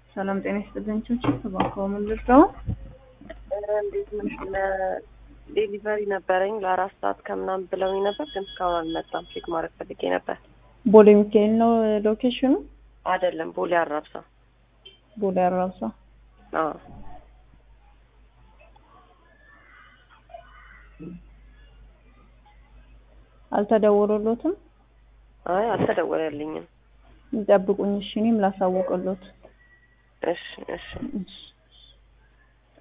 ሰላም ጤና ይስጥልኝ። ችብችብ እባክዎ ምን ልርዳው? እንዴት ነሽ? ለዴሊቨሪ ነበረኝ ለአራት ሰዓት ከምናምን ብለውኝ ነበር፣ ግን እስካሁን አልመጣም። ቼክ ማድረግ ፈልጌ ነበር። ቦሌ ሚካኤል ነው ሎኬሽኑ? አይደለም፣ ቦሌ አራብሳ። ቦሌ አራብሳ። አዎ አልተደወሎሎትም? አይ አልተደወለልኝም። ይጠብቁኝ እሺ፣ እኔም ላሳውቅሎት። እሺ እሺ እሺ